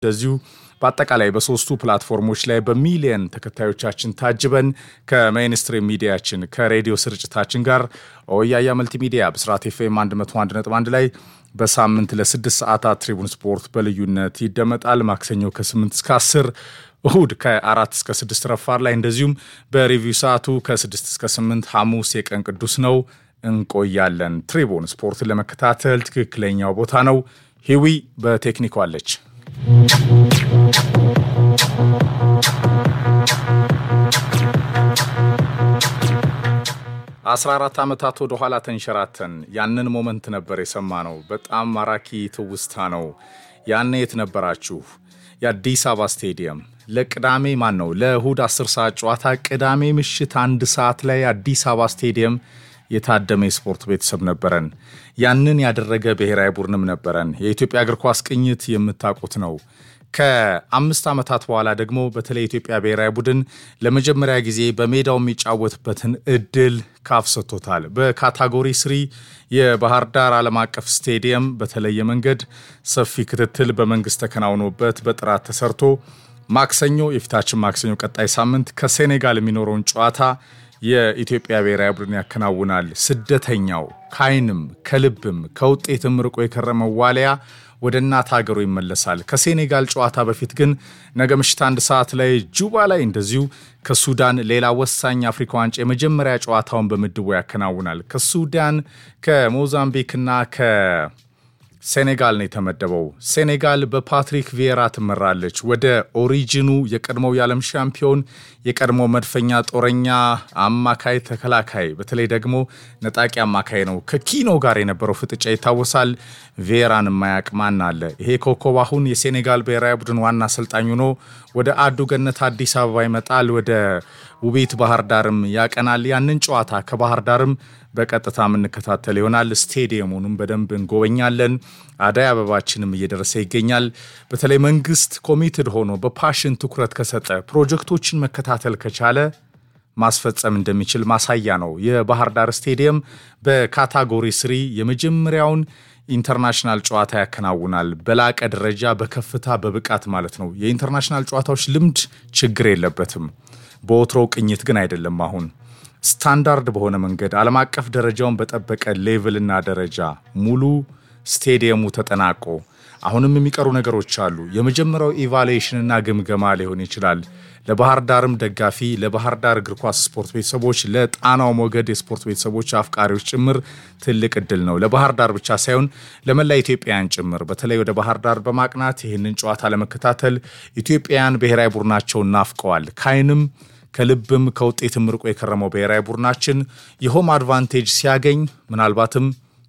እንደዚሁ በአጠቃላይ በሶስቱ ፕላትፎርሞች ላይ በሚሊየን ተከታዮቻችን ታጅበን ከሜይንስትሪም ሚዲያችን ከሬዲዮ ስርጭታችን ጋር ኦያያ መልቲሚዲያ ብስራት ኤፍኤም 101.1 ላይ በሳምንት ለስድስት ሰዓታት ትሪቡን ስፖርት በልዩነት ይደመጣል። ማክሰኞ ከ8 እስከ 10 እሁድ ከአራት እስከ ስድስት ረፋር ላይ እንደዚሁም በሪቪው ሰዓቱ ከስድስት እስከ ስምንት ሐሙስ የቀን ቅዱስ ነው እንቆያለን። ትሪቡን ስፖርትን ለመከታተል ትክክለኛው ቦታ ነው። ሂዊ በቴክኒኩ አለች። አስራ አራት ዓመታት ወደ ኋላ ተንሸራተን ያንን ሞመንት ነበር የሰማ ነው። በጣም ማራኪ ትውስታ ነው። ያኔ የት ነበራችሁ? የአዲስ አበባ ስቴዲየም ለቅዳሜ ማን ነው ለእሁድ 10 ሰዓት ጨዋታ ቅዳሜ ምሽት አንድ ሰዓት ላይ አዲስ አበባ ስቴዲየም የታደመ የስፖርት ቤተሰብ ነበረን። ያንን ያደረገ ብሔራዊ ቡድንም ነበረን። የኢትዮጵያ እግር ኳስ ቅኝት የምታውቁት ነው። ከአምስት ዓመታት በኋላ ደግሞ በተለይ የኢትዮጵያ ብሔራዊ ቡድን ለመጀመሪያ ጊዜ በሜዳው የሚጫወትበትን እድል ካፍ ሰጥቶታል። በካታጎሪ ስሪ የባህር ዳር ዓለም አቀፍ ስቴዲየም በተለየ መንገድ ሰፊ ክትትል በመንግስት ተከናውኖበት በጥራት ተሰርቶ ማክሰኞ የፊታችን ማክሰኞ ቀጣይ ሳምንት ከሴኔጋል የሚኖረውን ጨዋታ የኢትዮጵያ ብሔራዊ ቡድን ያከናውናል። ስደተኛው ከዓይንም ከልብም ከውጤትም ርቆ የከረመው ዋሊያ ወደ እናት ሀገሩ ይመለሳል። ከሴኔጋል ጨዋታ በፊት ግን ነገ ምሽት አንድ ሰዓት ላይ ጁባ ላይ እንደዚሁ ከሱዳን ሌላ ወሳኝ አፍሪካ ዋንጫ የመጀመሪያ ጨዋታውን በምድቡ ያከናውናል። ከሱዳን ከሞዛምቢክና ከሴኔጋል ነው የተመደበው። ሴኔጋል በፓትሪክ ቪዬራ ትመራለች። ወደ ኦሪጂኑ የቀድሞው የዓለም ሻምፒዮን የቀድሞ መድፈኛ ጦረኛ አማካይ ተከላካይ፣ በተለይ ደግሞ ነጣቂ አማካይ ነው። ከኪኖ ጋር የነበረው ፍጥጫ ይታወሳል። ቪዬራን የማያውቅ ማን አለ? ይሄ ኮከብ አሁን የሴኔጋል ብሔራዊ ቡድን ዋና አሰልጣኝ ሆኖ ወደ አዱ ገነት አዲስ አበባ ይመጣል። ወደ ውቤት ባህር ዳርም ያቀናል። ያንን ጨዋታ ከባህር ዳርም በቀጥታ የምንከታተል ይሆናል። ስቴዲየሙንም በደንብ እንጎበኛለን። አዳይ አበባችንም እየደረሰ ይገኛል። በተለይ መንግስት ኮሚትድ ሆኖ በፓሽን ትኩረት ከሰጠ ፕሮጀክቶችን መከታተል ከቻለ ማስፈጸም እንደሚችል ማሳያ ነው። የባህር ዳር ስቴዲየም በካታጎሪ ስሪ የመጀመሪያውን ኢንተርናሽናል ጨዋታ ያከናውናል። በላቀ ደረጃ በከፍታ በብቃት ማለት ነው። የኢንተርናሽናል ጨዋታዎች ልምድ ችግር የለበትም። በወትሮው ቅኝት ግን አይደለም። አሁን ስታንዳርድ በሆነ መንገድ ዓለም አቀፍ ደረጃውን በጠበቀ ሌቭልና ደረጃ ሙሉ ስቴዲየሙ ተጠናቆ አሁንም የሚቀሩ ነገሮች አሉ። የመጀመሪያው ኢቫሉዌሽንና ግምገማ ሊሆን ይችላል። ለባህር ዳርም ደጋፊ ለባህር ዳር እግር ኳስ ስፖርት ቤተሰቦች፣ ለጣናው ሞገድ የስፖርት ቤተሰቦች አፍቃሪዎች ጭምር ትልቅ እድል ነው። ለባህር ዳር ብቻ ሳይሆን ለመላ ኢትዮጵያውያን ጭምር በተለይ ወደ ባህር ዳር በማቅናት ይህንን ጨዋታ ለመከታተል ኢትዮጵያውያን ብሔራዊ ቡድናቸውን ናፍቀዋል። ከዓይንም ከልብም ከውጤትም ርቆ የከረመው ብሔራዊ ቡድናችን የሆም አድቫንቴጅ ሲያገኝ ምናልባትም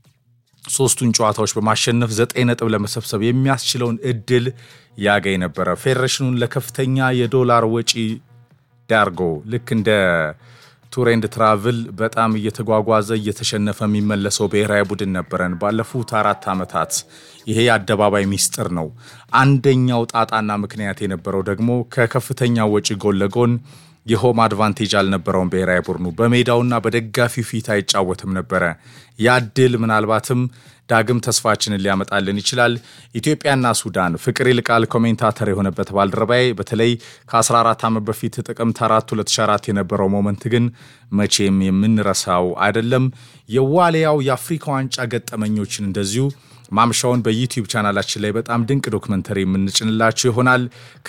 ሶስቱን ጨዋታዎች በማሸነፍ ዘጠኝ ነጥብ ለመሰብሰብ የሚያስችለውን እድል ያገኝ ነበረ። ፌዴሬሽኑን ለከፍተኛ የዶላር ወጪ ዳርጎ ልክ እንደ ቱር ኤንድ ትራቭል በጣም እየተጓጓዘ እየተሸነፈ የሚመለሰው ብሔራዊ ቡድን ነበረን ባለፉት አራት ዓመታት። ይሄ የአደባባይ ሚስጥር ነው። አንደኛው ጣጣና ምክንያት የነበረው ደግሞ ከከፍተኛ ወጪ ጎን ለጎን የሆም አድቫንቴጅ አልነበረውም። ብሔራዊ ቡድኑ በሜዳውና በደጋፊው ፊት አይጫወትም ነበረ። ያ ድል ምናልባትም ዳግም ተስፋችንን ሊያመጣልን ይችላል። ኢትዮጵያና ሱዳን ፍቅር ይልቃል ኮሜንታተር የሆነበት ባልደረባዬ በተለይ ከ14 ዓመት በፊት ጥቅምት 4 2004 የነበረው ሞመንት ግን መቼም የምንረሳው አይደለም። የዋሊያው የአፍሪካ ዋንጫ ገጠመኞችን እንደዚሁ ማምሻውን በዩቲዩብ ቻናላችን ላይ በጣም ድንቅ ዶክመንተሪ የምንጭንላችሁ ይሆናል።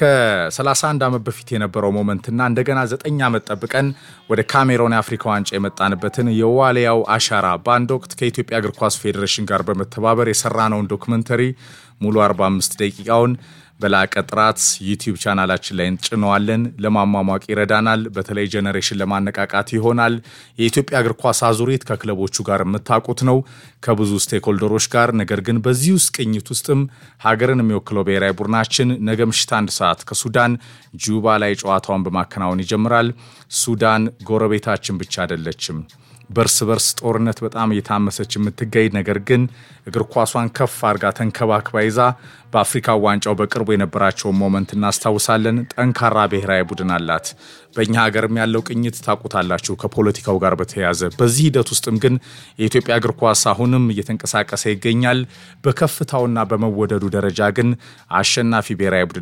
ከ31 ዓመት በፊት የነበረው ሞመንትና እንደገና 9 ዓመት ጠብቀን ወደ ካሜሮን የአፍሪካ ዋንጫ የመጣንበትን የዋሊያው አሻራ በአንድ ወቅት ከኢትዮጵያ እግር ኳስ ፌዴሬሽን ጋር በመተባበር የሰራነውን ዶክመንተሪ ሙሉ 45 ደቂቃውን በላቀ ጥራት ዩቲዩብ ቻናላችን ላይ እንጭነዋለን። ለማሟሟቅ ይረዳናል። በተለይ ጀኔሬሽን ለማነቃቃት ይሆናል። የኢትዮጵያ እግር ኳስ አዙሪት ከክለቦቹ ጋር የምታውቁት ነው፣ ከብዙ ስቴክሆልደሮች ጋር። ነገር ግን በዚህ ውስጥ ቅኝት ውስጥም ሀገርን የሚወክለው ብሔራዊ ቡድናችን ነገ ምሽት አንድ ሰዓት ከሱዳን ጁባ ላይ ጨዋታውን በማከናወን ይጀምራል። ሱዳን ጎረቤታችን ብቻ አይደለችም። በእርስ በርስ ጦርነት በጣም እየታመሰች የምትገኝ ነገር ግን እግር ኳሷን ከፍ አድርጋ ተንከባክባ ይዛ በአፍሪካ ዋንጫው በቅርቡ የነበራቸውን ሞመንት እናስታውሳለን። ጠንካራ ብሔራዊ ቡድን አላት። በእኛ ሀገርም ያለው ቅኝት ታውቁታላችሁ ከፖለቲካው ጋር በተያያዘ በዚህ ሂደት ውስጥም ግን የኢትዮጵያ እግር ኳስ አሁንም እየተንቀሳቀሰ ይገኛል። በከፍታውና በመወደዱ ደረጃ ግን አሸናፊ ብሔራዊ ቡድን